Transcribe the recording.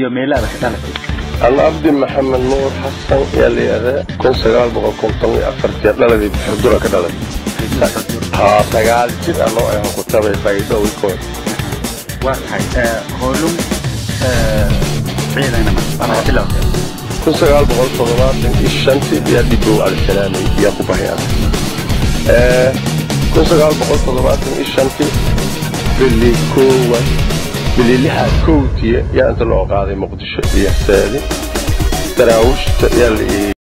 iyo meelaada ka dhalatay alla abdi maxamed nuur xasan yaa la yidhahdaa kun sagaal boqol konton iyo afartii dhaladii xudura ka dhalay haa sagaal jir anoo ahan ku tabay faa'iido wikood waa tahay hoolum ciidanama waa bilowda kun sagaal boqol toddobaatan iyo shantii yaa dibow alisalaamay yaa ku bahay ana kun sagaal boqol toddobaatan iyo shantii bili koowaad bili lixaad kowtiya yaa inta loo qaaday muqdisho iyo saadi daraawiishta yaa la